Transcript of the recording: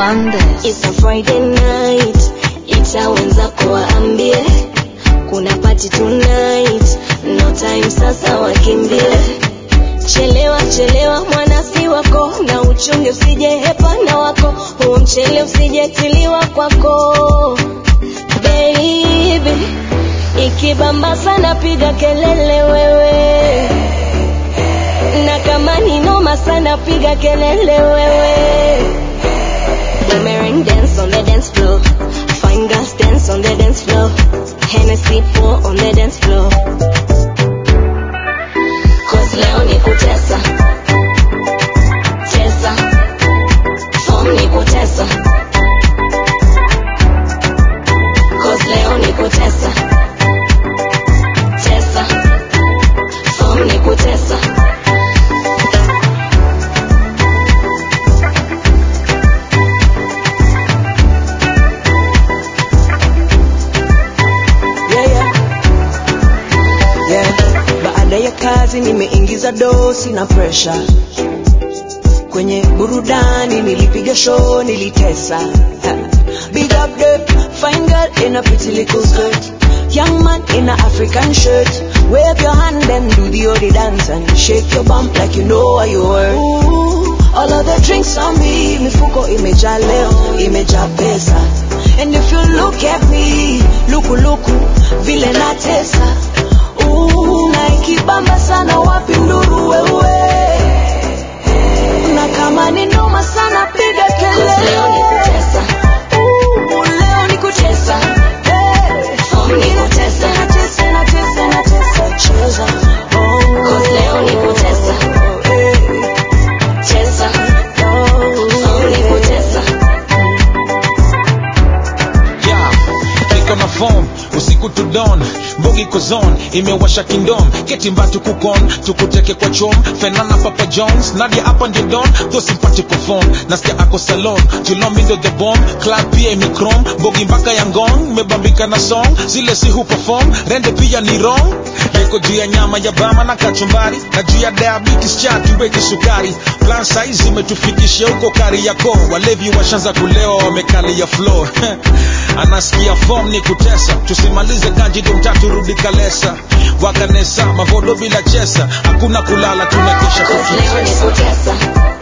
Fernandez. It's a Friday night, ita wenzako waambie kuna party tonight, no time sasa wakimbie. Chelewa chelewa mwanasi wako, na uchunge usije hepana wako, huo mchele usijetiliwa kwako baby. Ikibamba sana piga kelele wewe, na kama ni noma sana piga kelele wewe. Boomerang dance on the dance floor. Fine girls dance on the dance floor. Hennessy pour on the dance floor. Cause leo ni kutesa. Tesa. Form ni kutesa. Cause leo ni kutesa. Tesa. Form ni kutesa. yeah, yeah. Yeah. Baada ya kazi nimeingiza dosi na pressure kwenye burudani, nilipiga show, nilitesa. Ha. Big up the fine girl in a pretty little skirt, young man in a African shirt. Wave your hand and do the odi dance and shake your bump like you know what you were. Ooh, all of the drinks on me, mifuko imejaa leo, imejaa pesa. And if you look at me, luku luku, vile natesa. Ooh, na ikibamba sana wapi nduru wewe. Na kama ni noma sana piga Cause leo ni kelele. kutesa. Ooh, leo ni kutesa. Hey. Form ni kutesa. Natesa, natesa, natesa, cheza. Oh. Cause leo ni kutesa. Hey. Tesa. Oh. Form ni kutesa. yeah. niko na form usiku to dawn mbogi kozon imewasha kingdom ketimba tukukon tukuteke kwa chom fenana papa jones nadia hapa ndio don tho simpatiko phone nasikia ako salon julomindo the bomb club pia imekrom mbogi mpaka ya ngong mebambika na song zile si hu perform rende pia ni wrong niko juu ya nyama ya bama na kachumbari na juu ya diabetes cha tuweke sukari plan size imetufikisha huko kari yako walevi washanza kulewa wamekalia floor anasikia form ni kutesa tusimalize kanjido mtatu rudi kalesa wakanesa mavodo bila chesa hakuna kulala tunakesha Cause leo ni kututesa kutesa.